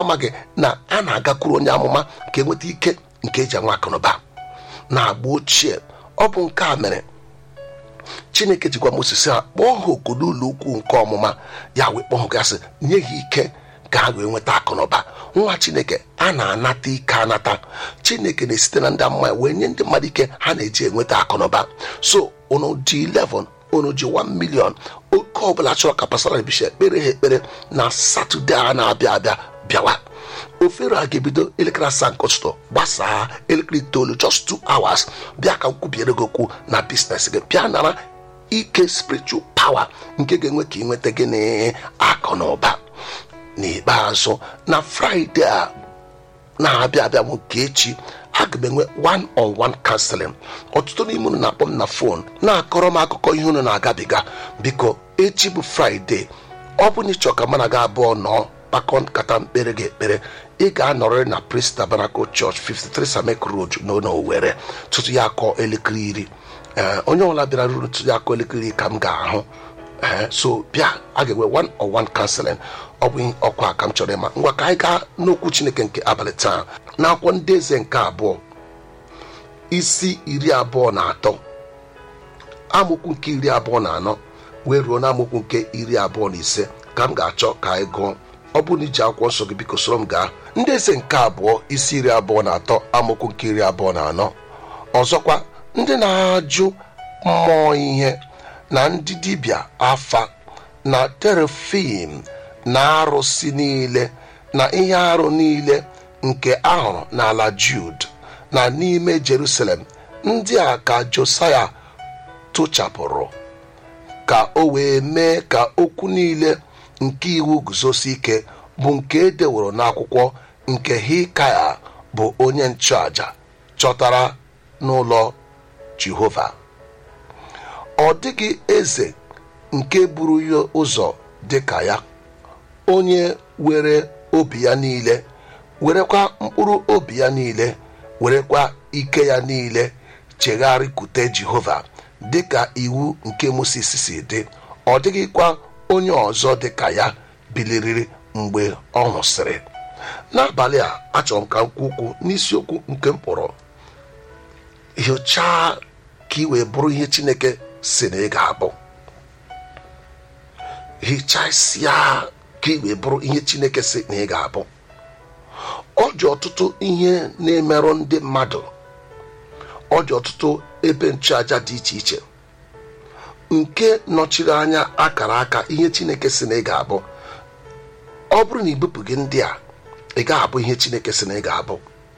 amaghị na a na-agakwuru onye amụma ka enweta ike nke eji enwe akụnụba na agba ochie ọ bụ nke a mere chineke jikwa moses ha kpọọ ha oku n'ụlọ ukwu nke ọmụma ya wee kpọọ ha gasị nye ha ike ka ha wee nweta akụnụba nwa chineke a na-anata ike anata chineke na-esite na ndị amụma ya wee nye ndị mmadụ ike ha na-eji enweta akụnụba so unu ji 11 unu ji 1 million oke ọbụla chọrọ ka pasara bisha ekpere ha ekpere na satọde a na-abịa abịa bịawa ofere a ga-ebido elekere asaa nke ụtụtụ gbasaa elekere itoolu just 2 hours bịa ka m kwubiere gị okwu na biznes gị bịa nara ike spiritual power nke ga-enwe ka ị nweta gị na akụ na ụba n'ikpeazụ na fraịde a na-abịa abịa bụ nke echi aga m enwe one on one counseling ọtụtụ n'ime unu na-akpọ m na fon na-akọrọ m akụkọ ihe unu na-agabiga biko echi bụ fraịde ọ bụ na ịchọ ka mana gị abụọ nọọ kpakọ nkata mkpere gị ekpere ị ga-anọrịrị na Praise Tabernacle Church 53 Samek Road n'ụlọ Owerri tutu ya akọ elekere iri ee onye ọbụla bịara ruru tutu ya akọ elekere iri ka m ga-ahụ ee so bịa a ga-enwe one on one counseling ọ bụ ọkwa ka m chọrọ ịma ngwa ka anyị gaa n'okwu chineke nke abalị taa n'akwụkwọ ndị eze nke abụọ isi iri abụọ na atọ amaokwu nke iri abụọ na anọ wee ruo na amaokwu nke iri abụọ na ise ka m ga-achọ ka anyị gụọ ọ bụrụ na iji akwụkwọ nsọ gị biko soro m gaa ndị eze nke abụọ isi iri abụọ na atọ amaokwu nke iri abụọ na anọ ọzọkwa ndị na-ajụ mmụọ ihe na ndị dibịa afa na terefim na arụsị niile na ihe arụ niile nke ahụrụ n'ala Jud na n'ime Jerusalem ndị a ka Josaya tụchapụrụ ka o wee mee ka okwu niile nke iwu guzosi ike bụ nke e deworo n'akwụkwọ nke Hikaya bụ onye nchụaja chọtara n'ụlọ Jehova ọ dịghị eze nke buru ya ụzọ dị ka ya onye were obi ya niile werekwa mkpụrụ obi ya niile werekwa ike ya niile chegharịkwute Jehova dịka iwu nke Mosis si dị ọ dịghịkwa onye ọzọ dị ka ya biliriri mgbe ọ nwụsịrị n'abalị a achọrọ m ka m kwuo okwu n'isiokwu nke m kpọrọ hiochaa ka ị wee bụrụ ihe Chineke si na ị ga-abụ hichasịa ka ị wee bụrụ ihe Chineke si na ị ga-abụ ọ dị ọtụtụ ihe na-emerụ ndị mmadụ ọ dị ọtụtụ ebe nchụaja dị iche iche nke nọchiri anya akara aka ihe Chineke si na ị ga-abụ ọ bụrụ na ibupụghị ndị a ị ga-abụ ihe Chineke si na ị ga-abụ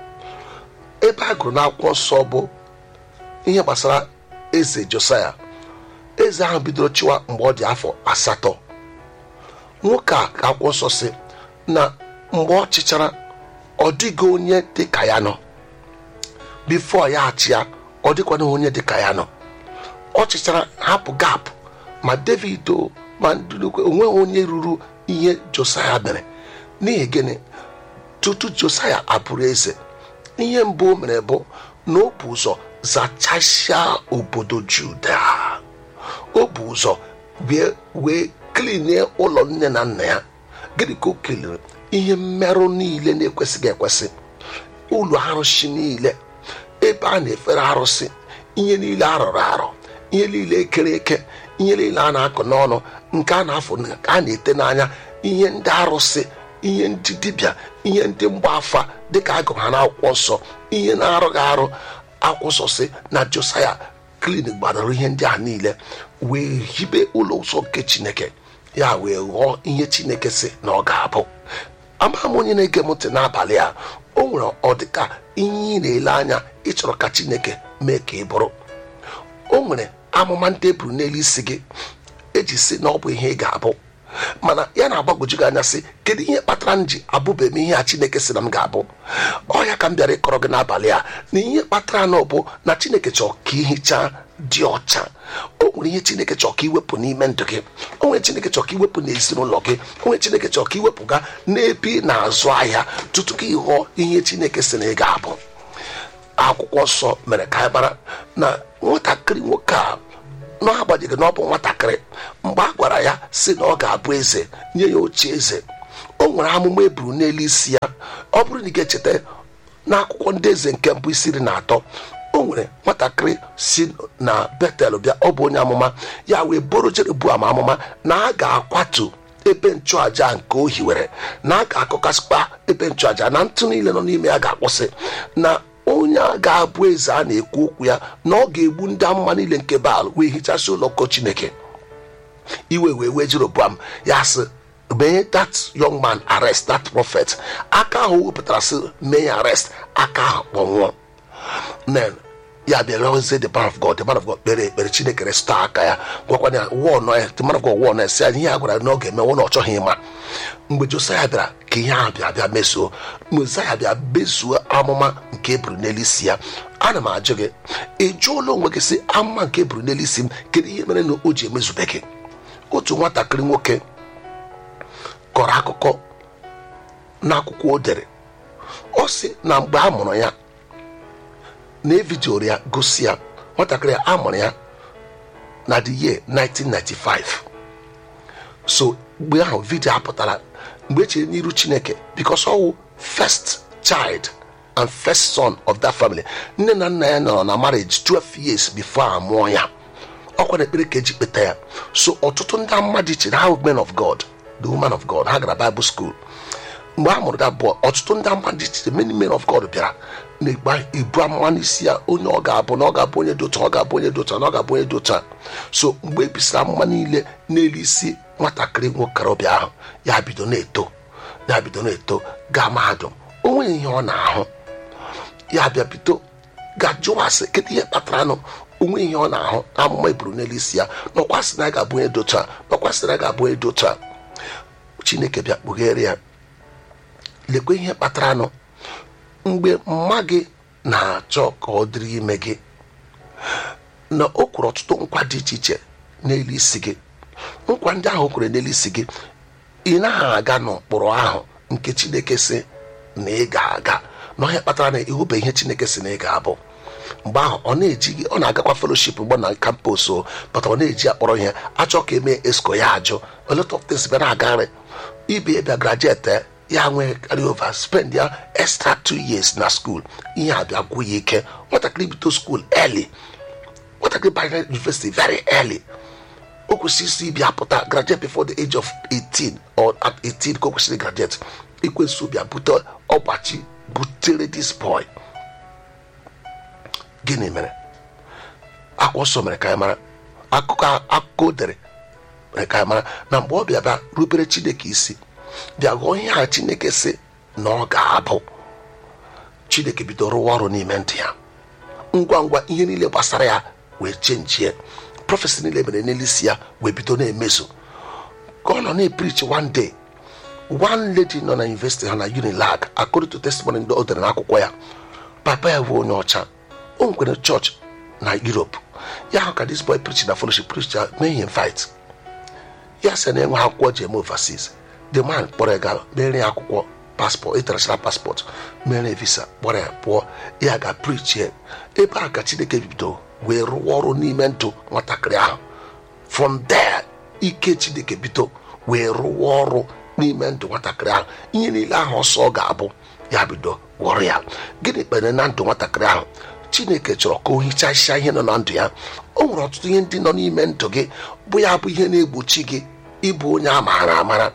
ebe a gụrụ n'akwụkwọ nsọ bụ ihe gbasara eze Josaya eze ahụ bidoro chịwa mgbe ọ dị afọ asatọ nwoke a ka akwụkwọ nsọ si na mgbe ọ chịchara ọ dịghị onye dị ka ya nọ bifo ya achịa ọ dịkwana onye dị ka ya nọ ọ chịchara hapụ gap ma david o ma ndụlukwe onweghị onye ruru ihe josaya mere n'ihi gịnị tutu josaya abụrụ eze ihe mbụ o mere bụ na o bu ụzọ zachasịa obodo juda o bu ụzọ wee wee klinie ụlọ nne na nna ya gịnị ka o kelere ihe mmerụ niile na-ekwesịghị ekwesị ụlọ arụsị niile ebe a na-efere arụsị ihe niile arụrụ arụ ihe niile ekere eke ihe niile a na-akụ n'ọnụ nke a na-afụ nke a na-ete n'anya ihe ndị arụsị ihe ndị dibịa ihe ndị mgbafa dịka agụ ha n'akwụkwọ nsọ ihe na-arụghị arụ akwụkwọ nsọ si na josaya klin gbadoro ihe ndị a niile wee hibe ụlọ nsọ nke chineke ya wee ghọọ ihe chineke si na ọ ga-abụ ama m onye na-ege m ntị n'abalị a o nwere ọdịka ihe ị na-ele anya ịchọrọ ka chineke mee ka ị bụrụ o nwere amụma ndị eburu n'elu isi gị eji si na ọ bụ ihe ị ga-abụ mana ya na-agbagwoju gị anya sị kedu ihe kpatara m ji abụbeghị m ihe a chineke si na m ga-abụ ọ ya ka m bịara ịkọrọ gị n'abalị a na ihe kpatara na ọ bụ na chineke chọrọ ka ihicha dị ọcha o nwere ihe chineke chọrọ ka iwepụ n'ime ndụ gị o nwere chineke chọrọ ka iwepụ n'ezinụlọ gị o nwere chineke chọrọ ka iwepụ ga n'ebe ị na-azụ ahịa tutu ka ịghọọ ihe chineke si na ị ga-abụ akwụkwọ nsọ mere ka anyị bara na nwatakịrị nwoke a n'agbanyeghị na ọ bụ nwatakịrị mgbe a gwara ya si na ọ ga-abụ eze nye ya oche eze o nwere amụma eburu n'elu isi ya ọ bụrụ na ị ga-echeta n'akwụkwọ ndị eze nke mbụ isi iri na atọ o nwere nwatakịrị si na betel bịa ọ bụ onye amụma ya wee bụrụ jeroboam amụma na a ga-akwatu ebe nchụaja nke o hiwere na a ga-akụkasịkpa ebe nchụaja na ntụ niile nọ n'ime ya ga-akwụsị na onye a ga-abụ eze a na-ekwu okwu ya na ọ ga-egbu ndị amụma niile nke baal wee hichasị ụlọkọ chineke iwe wee wee jeroboam ya sị mee that young man arrest that prophet aka ahụ wepụtara sị mee ya arrest aka ahụ kpọnwụọ then ya bịara ozie the man of god the man of god kpere ekpere chineke restọ aka ya gwakwana ya wụọ nọ ya the man of god wụọ nọ ya si ya ihe a gwara na ọ ga-eme wụ na ọ chọghị ịma mgbe josaya bịara ka ihe ahụ bịa bịa mezuo mezaya bịa mezuo amụma nke eburu n'elu isi ya ana m ajụ gị ị jụọla onwe gị sị amụma nke eburu n'elu isi m kedu ihe mere na o ji emezubeghị otu nwatakịrị nwoke kọrọ akụkọ n'akwụkwọ o dere ọ sị na mgbe a mụrụ ya na evidioro ya gosi ya nwatakịrị a mụrụ ya na the year 1995 so mgbe ahụ vidio apụtara mgbe echere n'iru chineke because ọwụ first child and first son of that family nne na nna ya nọrọ na marriage 12 years before a mụọ ya ọkwa na ekpere ka eji kpeta ya so ọtụtụ ndị mmadụ chere ha men of god the woman of god ha gara bible school mgbe a mụrụ da bụ ọtụtụ ndị mmadụ chere many men of god bịara na-egba ibu amụma n'isi ya onye ọ ga-abụ na ọ ga-abụ onye dị otu ọ ga-abụ onye dị otu na ọ ga-abụ onye dị otu so mgbe ebisiri amụma niile n'elu isi nwatakịrị nwokorobịa ahụ ya bido na-eto ya bido na-eto gaa mahadum o nweghị ihe ọ na-ahụ ya bịa bido ga jụwasị kedu ihe kpatara nụ onwe ihe ọ na-ahụ amụma eburu n'elu isi ya nọkwasị na ya ga-abụ onye dị otu a nọkwasị na ya ga-abụ onye dị otu a chineke bịa kpughere ya lekwa ihe kpatara nụ mgbe mma gị na-achọ ka ọ dịrị ime gị na o kwuru ọtụtụ nkwa dị iche iche n'elu isi gị nkwa ndị ahụ o kwere n'elu isi gị ị naghị aga n'ụkpụrụ ahụ nke chineke si na ị ga-aga na ọhịa kpatara na ịhụbe ihe chineke si na ị ga-abụ mgbe ahụ ọ na-eji gị ọ na-agakwa fellowship mgbe na kampus o pụta ọ na-eji akpọrọ ihe achọ ka emee esco ya ajụ a lot of things bịa na-agarị ibe bịa graduate ya nwee carry over spend ya extra two years na school ihe a bịa gwụ ya ike nwatakịrị bido school early nwatakịrị banyere university very early o kwesịrị isi bịa pụta graduate before the age of 18 or at 18 ka o kwesịrị graduate ikwesị bịa bute ọgbachi butere this boy gịnị mere akwụkwọ nsọ mere ka anyị mara akụkọ akụkọ o dere mere ka anyị mara na mgbe ọ bịa bịa rubere chineke isi bịa ghọọ ihe a chineke si na ọ ga-abụ chineke bido rụwa ọrụ n'ime ndụ ya ngwa ngwa ihe niile gbasara ya wee chenjie prọfesi niile mere n'elu isi ya wee bido na-emezu ka ọ nọ na-eprichi one day one lady nọ na university ha na unilag according to testimony ndị o dere n'akwụkwọ ya papa ya bụ onye ọcha o nwekwere chọọchị na europe ya hụ ka this boy preach na fellowship preach ya mee ihe fight ya sị na enwe akwụkwọ ji eme overseas the man kpọrọ ya gaa mere ya akwụkwọ paspọt international paspọt mere visa kpọrọ ya pụọ ya ga preach ya ebe a ka chineke bido wee rụwa ọrụ n'ime ndụ nwatakịrị ahụ from there ike chineke bido wee rụwa ọrụ n'ime ndụ nwatakịrị ahụ ihe niile ahụ ọsọ ọ ga-abụ ya bido wọrọ ya gịnị kpere na ndụ nwatakịrị ahụ chineke chọrọ ka o hichasịa ihe nọ na ndụ ya o nwere ọtụtụ ihe ndị nọ n'ime ndụ gị bụ ya bụ ihe na-egbochi gị ịbụ onye a maara amara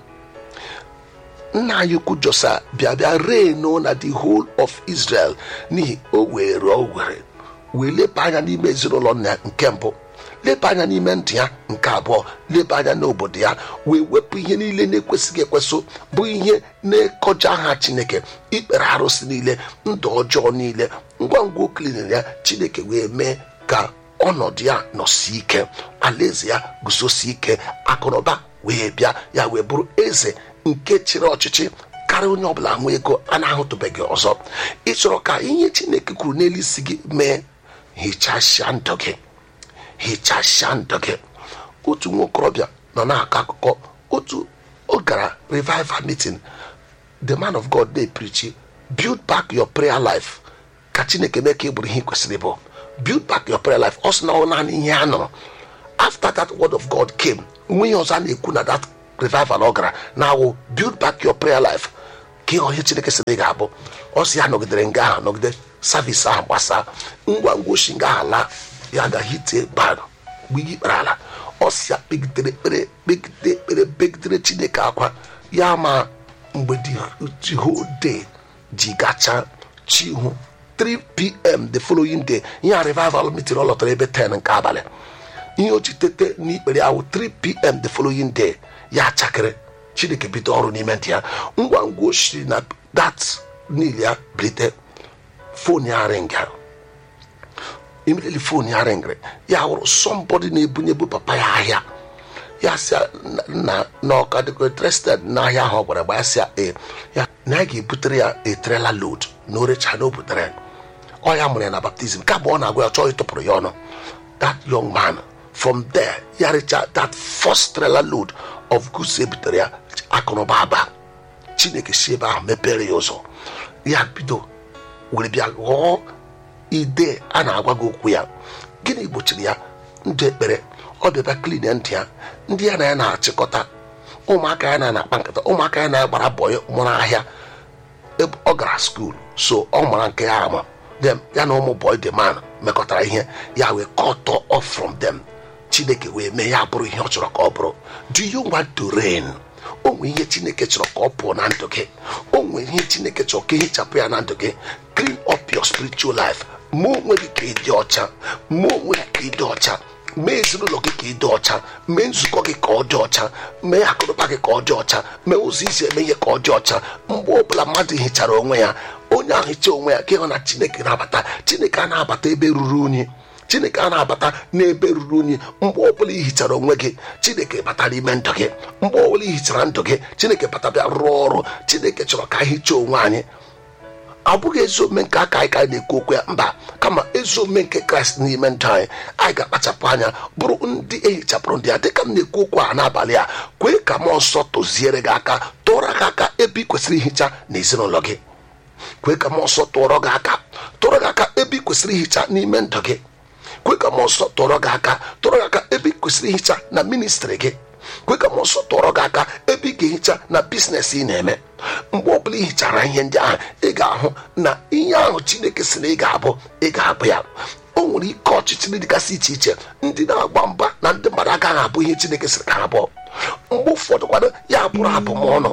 nna anyị ukwu josa bịa bịa reino na the whole of israel n'ihi o were o were wee leba anya n'ime ezinụlọ nna ya nke mbụ leba anya n'ime ndụ ya nke abụọ leba anya n'obodo ya wee wepụ ihe niile na-ekwesịghị ekwesị bụ ihe na-ekọja aha chineke ikpere arụsị niile ndụ ọjọọ niile ngwa ngwa oklinere ya chineke wee mee ka ọnọdụ ya nọsi ike alaeze ya guzosi ike akụnụba wee bịa ya wee bụrụ eze nke chịrị ọchịchị karịa onye ọbụla nwe ego a na-ahụtụbeghị ọzọ ị chọrọ ka ihe chineke kwuru n'elu isi gị mee hichasịa ndụ gị hichasịa ndụ gị otu nwa okorobịa nọ na-akọ akụkọ otu ọ gara revival meeting the man of god dey preach build back your prayer life ka chineke mee ka ị bụrụ ihe ị kwesịrị bụ build back your prayer life ọ sị na ọ naanị ihe a nụrụ after that word of god came nwe ihe ọzọ a na-ekwu na that revival ọ gara na-awụ build back your prayer life ka ihe chineke sị na ị ga-abụ ọ sị ya nọgidere nga ahụ nọgide savis ahụ gbasaa ngwa ngwa oshi nga ahụ laa ya ga-ahite bad mgbe ihe ikpere ala ọ sị ya kpegidere ekpere kpegide ekpere kpegidere chineke akwa ya ma mgbe the whole day ji gacha chihu 3pm the following day ihe a revival meeting ọ lọtara ebe 10 nke abalị ihe o ji tete n'ikpere ahụ 3pm the following day ya chakịrị chineke bido ọrụ n'ime ntị ya ngwa ngwa o shiri na dat niile ya bilite fon ya ringa immediately fon ya ringịrị ya hụrụ somebody na-ebunyebu papa ya ahịa ya sị na na ọka dịkwa interested n'ahịa ahụ ọ gwara gba ya sị e ya na ya ga-ebutere ya a trailer load na orecha na o butere ọ ya mụrụ ya na baptizim ka mgbe ọ na-agwa ya chọọ ịtụpụrụ ya ọnụ that young man from there ya recha that first trailer load of goods e butere ya akụnụba aba chineke si ebe ahụ mepere ya ụzọ ya bido were bịa ghọọ ide a na-agwa gị okwu ya gịnị gbochiri ya ndụ ekpere ọ bịaba klin ntị ya ndị ya na ya na-achịkọta ụmụaka ya na-akpa nkata ụmụaka ya na-agbara bọyị mụrụ ahịa ọ gara skuul so ọ mara nke ya ama them ya na ụmụ boy the man mekọtara ihe ya wee cut off from them chineke wee mee ya bụrụ ihe ọ chọrọ ka ọ bụrụ do you want to reign o nwere ihe chineke chọrọ ka ọ pụọ na ndụ gị o nwere ihe chineke chọrọ ka ehichapụ ya na ndụ gị clean up your spiritual life ma onwe gị ka ịdị ọcha ma onwe gị ka ịdị ọcha mee ezinụlọ gị ka ịdị ọcha mee nzukọ gị ka ọ dị ọcha mee akụnụba gị ka ọ dị ọcha mee ụzọ isi eme ihe ka ọ dị ọcha mgbe ọbụla mmadụ hichara onwe ya onye ahụ hicha onwe ya ka ịhụ na chineke na-abata chineke a na-abata ebe ruru unyi chineke a na-abata n'ebe ruru unyi mgbe ọbụla ị hichara onwe gị chineke bata n'ime ndụ gị mgbe ọbụla ị hichara ndụ gị chineke bata bịa rụọ ọrụ chineke chọrọ ka anyị hichaa onwe anyị ọ bụghị ezi omume nke aka anyị ka anyị na-ekwu okwu ya mba kama ezi omume nke kraịst n'ime ndụ anyị anyị ga-akpachapụ anya bụrụ ndị ehichapụrụ ndị ya dịka m na-ekwu okwu a n'abalị a kwee ka mmụọ nsọ tụziere gị aka tụọrọ gị aka ebe ị kwesịrị ihicha n'ezinụlọ gị kwee ka mmụọ nsọ tụọrọ gị aka tụọrọ gị aka ebe ị kwesịrị ihicha n'ime ndụ gị kwe ka mmụọ nsọ tụọrọ gị aka tụọrọ gị aka ebe ị kwesịrị ihicha na ministrị gị kwe ka mmụọ nsọ tụọrọ gị aka ebe ị ga-ehicha na biznes ị na-eme mgbe ọbụla ị hichara ihe ndị ahụ ị ga-ahụ na ihe ahụ chineke si na ị ga-abụ ị ga-abụ ya o nwere ike ọchịchịrị dịgasị iche iche ndị na-agba mba na ndị mmadụ agaghị abụ ihe chineke siri ka ha bụ mgbe ụfọdụ kwado ya bụrụ abụmọnụ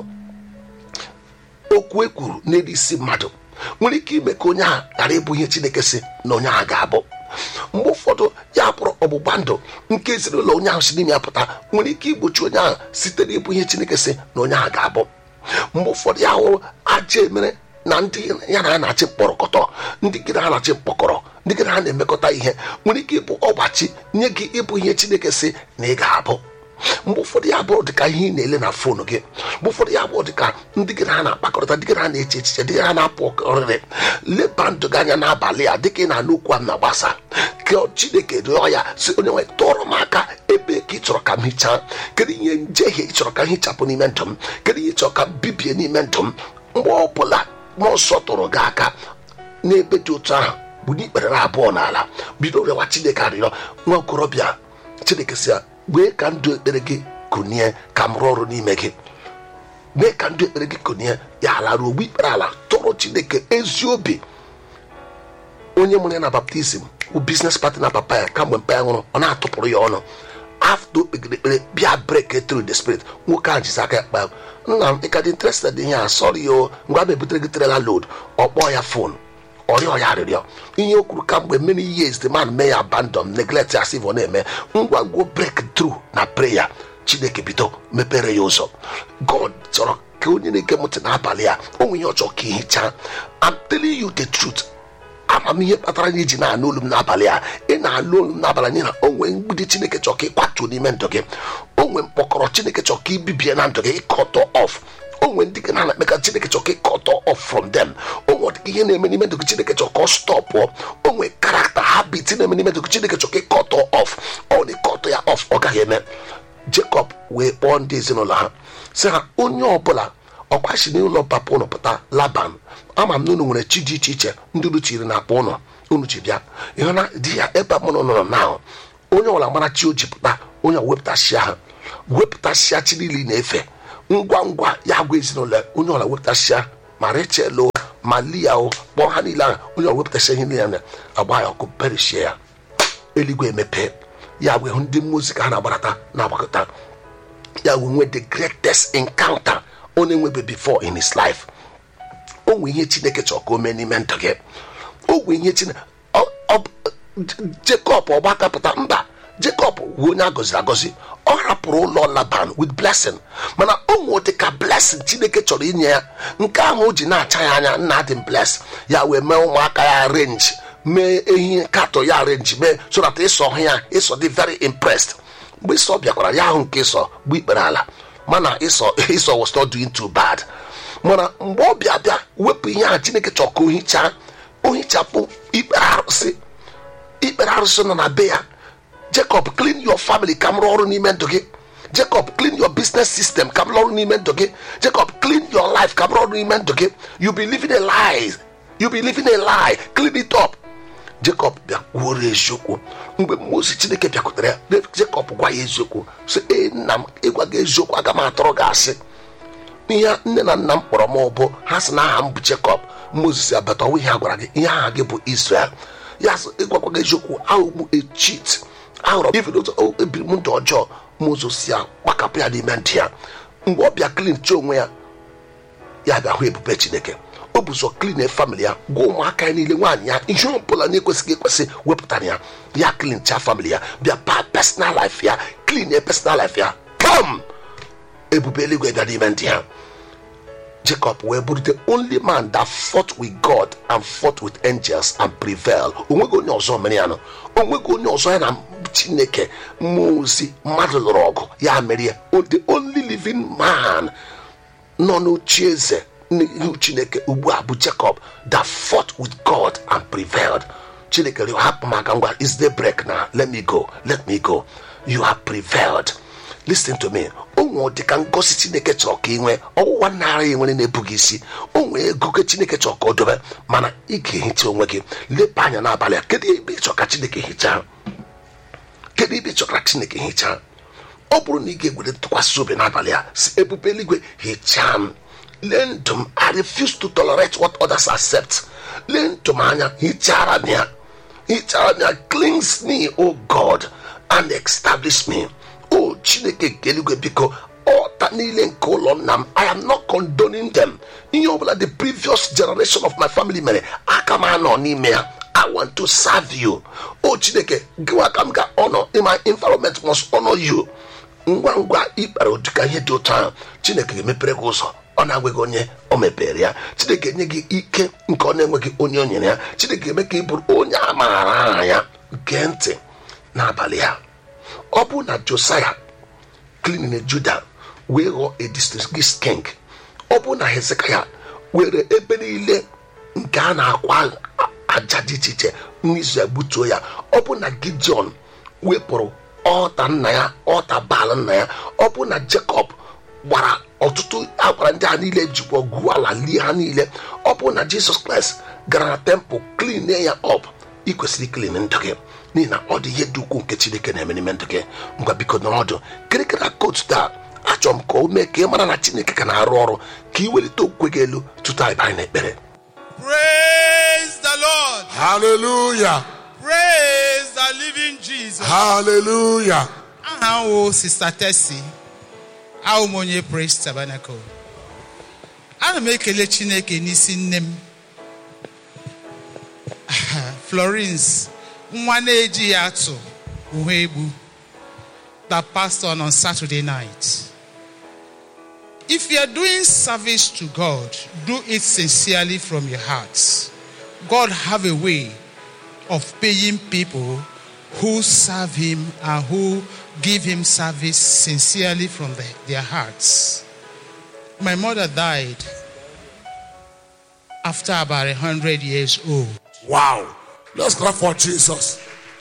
okwu e kwuru n'elu isi mmadụ nwere ike ime ka onye ahụ ghara ịbụ ihe chineke si na onye ahụ ga-abụ mgbe ụfọdụ ya bụrụ ọgbụgba ndụ nke ezinụlọ onye ahụ si n'ime ya pụta nwere ike igbochi onye ahụ site n'ịbụ ihe chineke si na onye ahụ ga-abụ mgbe ụfọdụ ya hụrụ aja emere na ndị ya na ha na-achị mkpọrọkọtọ ndị gị na ha na-achị mkpọkọrọ ndị gị na ha na-emekọta ihe nwere ike ịbụ ọgbachi nye gị ịbụ ihe chineke si na ị ga-abụ mgbe ụfọdụ ya bụrụ dịka ihe ị na-ele na foonu gị mgbe ụfọdụ ya bụrụ dịka ndị gị na ha na-akpakọrịta ndị gị na ha na-eche echiche ndị gị ha na-apụ ọrịrị leba ndụ gị anya n'abalị a dịka ị na-anụ okwu a na-agbasa ka chineke rịọ ya si onye nwe tụọrọ m aka ebe ka ị chọrọ ka m hichaa kedu ihe njehie ị chọrọ ka m hichapụ n'ime ndụ m kedu ihe ị chọrọ ka m bibie n'ime ndụ m mgbe ọ bụla mmụọ nsọ tụrụ gị aka n'ebe dị otu ahụ bụ n'ikpere abụọ n'ala bido rịọwa chineke arịrịọ nwa okorobịa chineke si ya wee ka ndụ ekpere gị kụnie ka m rụọ ọrụ n'ime gị mee ka ndụ ekpere gị kụnie ya ala ruo ogbu ikpere ala tụrụ chineke ezi obi onye mụrụ ya na baptizim bụ biznes partner papa ya kamgbe mpa ya nwụrụ ọ na-atụpụrụ ya ọnụ afta o kpegide ekpere bịa brek through the spirit nwoke ahụ jizi aka ya kpa nna m ịka dị interested ihe a sọrọ ya o ngwa m ebutere gị trela load ọ kpọọ ya fon ọrịọ ya arịrịọ ihe o kwuru kamgbe many years the man may abandon neglect as if ọ na-eme ngwa ngwa break through na prayer chineke bido mepere ya ụzọ god chọrọ ka onye na-ege m ntị n'abalị a o nwere ihe ọ chọrọ ka ihicha I'm telling you the truth amamihe kpatara na iji na-anụ olu m n'abalị a ị na-anụ olu m n'abalị n'ihi na o nwee mgbidi chineke chọrọ ka ịkwatuo n'ime ndụ gị o nwee mkpọkọrọ chineke chọrọ ka ibibie na ndụ gị ịkọtọ off o nwere ndị gị na-ana ekpeka chineke chọrọ ka ịkọtọ off from them o nwere ọdịka ihe na-eme n'ime ndụ gị chineke chọrọ ka ọ stọpụọ o nwere karakta habit na-eme n'ime ndụ gị chineke chọrọ ka ịkọtọ off ọ na ịkọtọ ya off ọ gaghị eme Jacob wee kpọọ ndị ezinụlọ ha sị ha onye ọbụla ọkwachi n'ụlọ papa ụnụ pụta laban ama m na unu nwere chi dị iche iche ndị unu chiri na akpa ụnụ unu ji bịa ịhụ na di ya ebe mụnụ nọrọ na onye ọbụla mara chi o ji pụta onye wepụta chi ahụ wepụtasịa chi niile ị na-efe ngwa ngwa ya gwa ezinụlọ ya, onye ọla wepụtasịa ma rechel o ma lia o kpọọ ha niile ahụ onye ọla wepụtasịa ihe niile ya agba ya ọkụ perishie ya eluigwe emepe ya wee hụ ndị mmụzi ka ha na-agbarata na-agbakọta ya wee nwee the greatest encounter ọ na-enwebe before in his life o nwee ihe chineke chọrọ ka o mee n'ime ndụ gị o nwee ihe chineke jekọb ọgbakapụta mba jekọb wee onye agọziri agọzi ọ rapụrụ ụlọ laban with blessing mana o nwee dị ka blessing chineke chọrọ inye ya nke ahụ o ji na-acha ya anya nna dị bless ya wee mee ụmụaka ya renji mee ehi katọ ya renji mee so that ịsọ hụ ya ịsọ dị very impressed mgbe ịsọ bịakwara ya ahụ nke ịsọ bụ ikpere ala mana ịsọ ịsọ was not doing too bad mana mgbe ọ bịa bịa wepụ ihe a chineke chọrọ ka o hichaa o hichapụ ikpere arụsị ikpere arụsị nọ na be ya jacob clean your family ka m rụọ ọrụ n'ime ndụ gị jacob clean your business system ka m rụọ ọrụ n'ime ndụ gị jacob clean your life ka m rụọ ọrụ n'ime ndụ gị you be living a lie you be living a lie clean it up jacob bịa kwuoro eziokwu mgbe mmosi chineke bịakwutere ya jacob gwa ya eziokwu sị ee nna m ịgwa gị eziokwu aga m atụrụ gị asị ihe nne na nna m kpọrọ m ụbụ ha sị na aha m bụ jacob moses abata ọnwa ihe a gwara gị ihe aha gị bụ israel ya sị ịgwakwa gị eziokwu ahụ m echit ahụrụ m ife otu ebiri m ndụ ọjọọ moses ya gbakapụ ya n'ime ntị ya mgbe ọ bịa klin chi onwe ya ya bịa hụ ebube chineke o bụ ụzọ klin famili ya gwa ụmụaka ya niile nwaanyị ya ihe ọ bụla na-ekwesịghị ekwesị wepụtara ya ya klin cha famili ya bịa pa personal life ya klin ya personal life ya kam ebube eluigwe bịa n'ime ndị ya jacob wee bụrụ the only man that fought with god and fought with angels and prevail onweghị onye ọzọ mere ya nọ onweghị onye ọzọ ya na chineke mmụọ ozi mmadụ lụrụ ọgụ ya mere ya the only living man nọ n'ochi eze n'ihu chineke ugbu a bụ jacob that fought with god and prevailed chineke rịọ hapụ m aka ngwa is the break na let me go let me go you have prevailed listen to me o nwere dịka ngosi chineke chọrọ ka ị nwee ọwụwa nara ya nwere na-ebughị isi o nwere ego ka chineke chọrọ ka o dobe mana ị ga-ehicha onwe gị leba anya n'abalị a kedu ebe ị chọrọ ka chineke hichaa kedu ebe ị chọrọ ka chineke hichaa ọ bụrụ na ị ga-egwere ntụkwasị obi n'abalị a si ebube eluigwe hichaa m lee ndụ m i refuse to tolerate what others accept lee ndụ m anya hichara m ya hichara m ya cleanse me o god and establish me o chineke nke eluigwe biko ọta niile nke ụlọ nna m i am not condoning them ihe ọbụla the previous generation of my family mere aka m anọ n'ime ya i want to serve you o chineke gịwa ka m ga honor in my environment must honor you ngwa ngwa ikpere ụdịka ihe dị otu ahụ chineke ga-emepere gị ụzọ ọ na-agwaghị onye o mepere ya chineke enye gị ike nke ọ na-enweghị onye o nyere ya chineke eme ka ị bụrụ onye a maara aha ya gee ntị n'abalị ya ọ bụ na josaya klinin juda wee ghọọ a district king ọ bụ na hezekaya were ebe niile nke a na-akwa aja dị iche iche n'izu ya gbutuo ya ọ bụ na gideon wepụrụ ọta nna ya ọta baal nna ya ọ bụ na jacob gbara ọtụtụ agbara ndị a niile jikwa gwuo ala lie ha niile ọ bụ na jizọs kraịst gara na tempụl klin ya ọp ị kwesịrị klin ndụ gị n'ihi na ọ dị ihe dị ukwuu nke chineke na-eme n'ime ndụ gị ngwa biko nọrọ ọdụ kịrịkịrị kotu taa achọrọ m ka o mee ka ị mara na chineke ka na-arụ ọrụ ka ị welite okwukwe gị elu tutu anyị banye n'ekpere Praise the Lord. Hallelujah. Praise the living Jesus. Hallelujah. Aha wo Sister Tessie. Ahụ m onye Praise Tabernacle. Ana m ekele Chineke n'isi nne m. Florence nwa na-eji ya atụ uwe egbu that pastor on Saturday night. If you are doing service to God, do it sincerely from your heart. God have a way of paying people who serve him and who give him service sincerely from the- their hearts. My mother died after about a hundred years old. Wow. Let's clap for Jesus.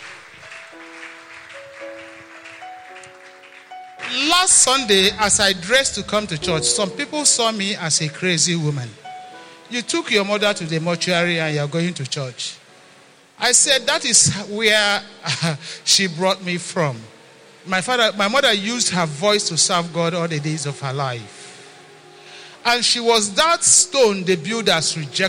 Last Sunday, as I dressed to come to church, some people saw me as a crazy woman. You took your mother to the mortuary and you're going to church. I said, That is where she brought me from. my father, my mother used her voice to serve God all the days of her life. And she was that stone the builders rejected.